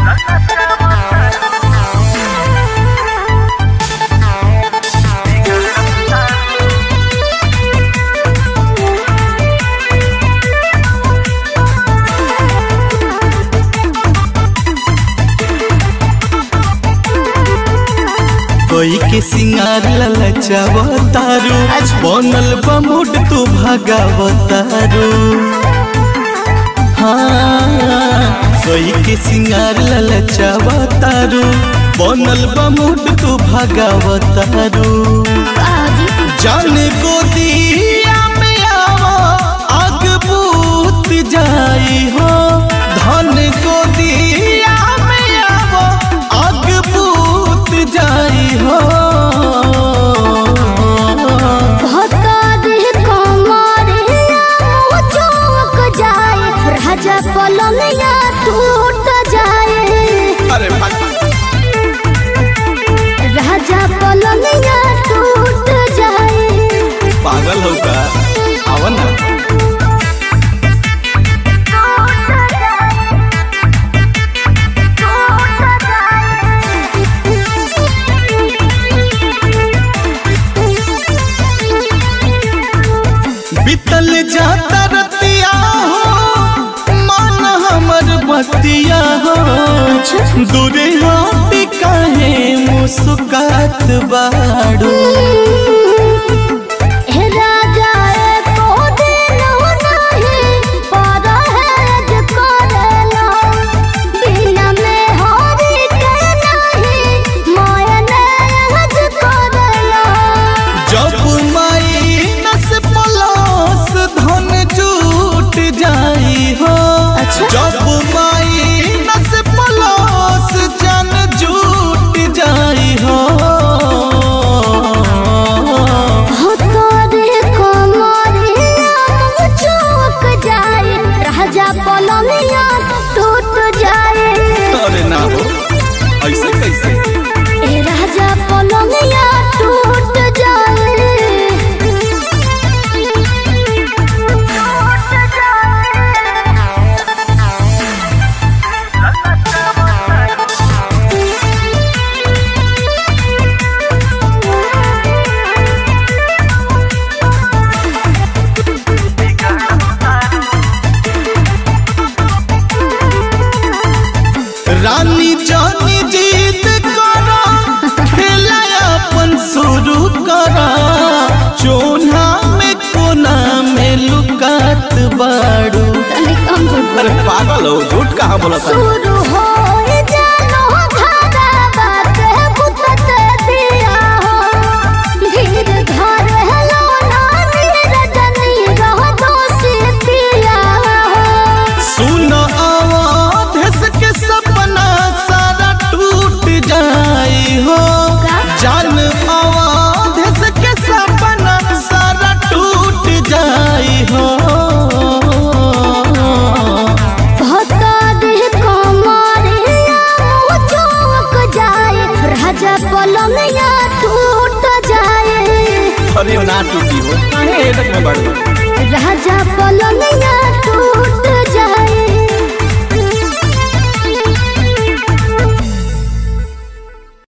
कोई के सिंगार ललचावतारू बनल बा मूड तू भागावतारू हाँ कोई के सिंगार ललचावतारू बनल बा मूड तू भागावतारू जाने को दिया में आवा आग बूत जाई हो धन को दिया में आवा आग बूत जाई हो राजा पलंगिया टूट जाए अरे राजा पलंगिया टूट जाए पागल हो का आवन ना बीतल जाता रतिया हो मान हमर बतिया हो दूरे हाथ काहे मुस्कात बाड़ू हे राजा एको दिन नहीं परहेज करेला बिना में हरी के नहीं मायनेज करेला जब माइनस प्लस धन जुट जाई हो अच्छा। जब माइनस प्लस जन जुट जाई हो हो तोरे कमरिया चौक जाए राजा पलंगिया टूट जाए अरे ना हो ऐसे कैसे ए राजा पलंगिया टूट जाए रानी जानी जीत करा खेला अपन शुरू करा चोना में कोना में लुकात बाड़ू तनी कम झूठ अरे पागल हो झूठ कहाँ बोला था शुरू हो जानो धारा बात बुतत दिया हो धीर धर हेलो नानी रजनी रह दोषी पिया हो सुन आवाज के सपना सारा टूट जाई हो जान आवाज के सपना सारा टूट जाई हो भता देह कमरिया चौक जाए राजा पलंगिया टूट जाए अरे ना टूटी हो काहे एडक में बढ़ राजा पलंगिया